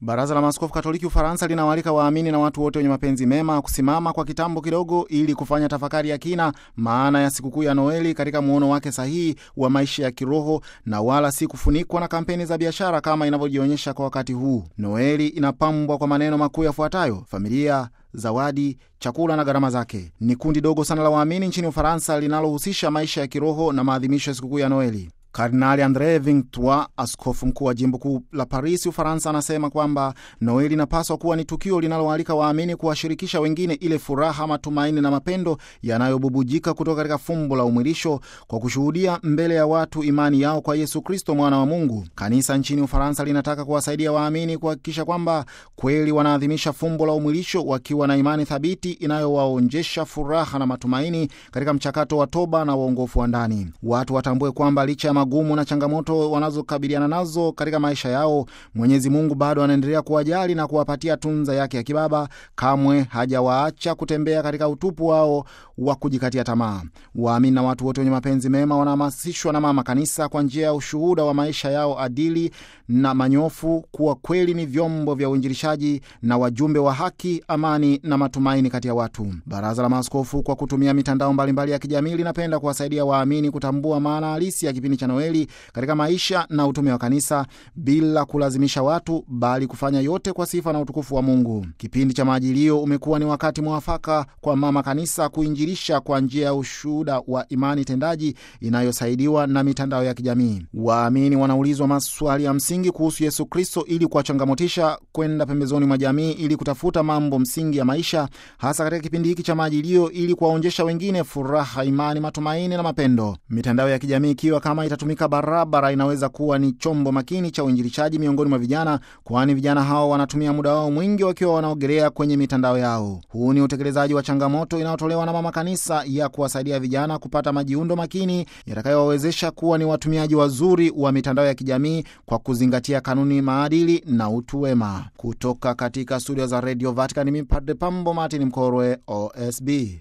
Baraza la Maaskofu Katoliki Ufaransa linawaalika waamini na watu wote wenye mapenzi mema kusimama kwa kitambo kidogo ili kufanya tafakari ya kina maana ya sikukuu ya Noeli katika muono wake sahihi wa maisha ya kiroho na wala si kufunikwa na kampeni za biashara kama inavyojionyesha kwa wakati huu. Noeli inapambwa kwa maneno makuu yafuatayo: familia zawadi, chakula na gharama zake. Ni kundi dogo sana la waamini nchini Ufaransa linalohusisha maisha ya kiroho na maadhimisho ya sikukuu ya Noeli. Kardinali Andre Vingt askofu mkuu wa jimbo kuu la Paris, Ufaransa, anasema kwamba Noeli inapaswa kuwa ni tukio linaloalika waamini kuwashirikisha wengine ile furaha, matumaini na mapendo yanayobubujika kutoka katika fumbo la umwilisho kwa kushuhudia mbele ya watu imani yao kwa Yesu Kristo, mwana wa Mungu. Kanisa nchini Ufaransa linataka kuwasaidia waamini kuhakikisha kwamba kweli wanaadhimisha fumbo la umwilisho wakiwa na imani thabiti inayowaonjesha furaha na matumaini katika mchakato wa toba na uongofu wa ndani. Watu watambue kwamba licha ya magumu na changamoto wanazokabiliana nazo katika maisha yao, Mwenyezi Mungu bado anaendelea kuwajali na kuwapatia tunza yake ya kibaba. Kamwe hajawaacha kutembea katika utupu wao wa kujikatia tamaa. Waamini na watu wote wenye mapenzi mema wanahamasishwa na Mama Kanisa kwa njia ya ushuhuda wa maisha yao adili na manyofu kuwa kweli ni vyombo vya uinjilishaji na wajumbe wa haki, amani na matumaini kati ya watu. Baraza la Maaskofu kwa kutumia mitandao mbalimbali ya kijamii linapenda kuwasaidia waamini kutambua maana halisi ya kipindi cha Noeli katika maisha na utume wa kanisa bila kulazimisha watu, bali kufanya yote kwa sifa na utukufu wa Mungu. Kipindi cha Majilio umekuwa ni wakati mwafaka kwa Mama Kanisa kuinjilisha kwa njia ya ushuhuda wa imani tendaji inayosaidiwa na mitandao ya kijamii. Waamini wanaulizwa maswali ya msingi kuhusu Yesu Kristo ili kuwachangamotisha kwenda pembezoni mwa jamii ili kutafuta mambo msingi ya maisha, hasa katika kipindi hiki cha Majilio, ili kuwaonjesha wengine furaha, imani, matumaini na mapendo. Mitandao ya kijamii ikiwa kama itatumika barabara, inaweza kuwa ni chombo makini cha uinjilishaji miongoni mwa vijana, kwani vijana hao wanatumia muda wao mwingi wakiwa wanaogelea kwenye mitandao yao. Huu ni utekelezaji wa changamoto inayotolewa na Mama Kanisa ya kuwasaidia vijana kupata majiundo makini yatakayowawezesha kuwa ni watumiaji wazuri wa mitandao ya kijamii kwa kuzingatia kanuni, maadili na utu wema. Kutoka katika studio za Radio Vatican, mimi Padre Pambo Martin Mkorwe, OSB.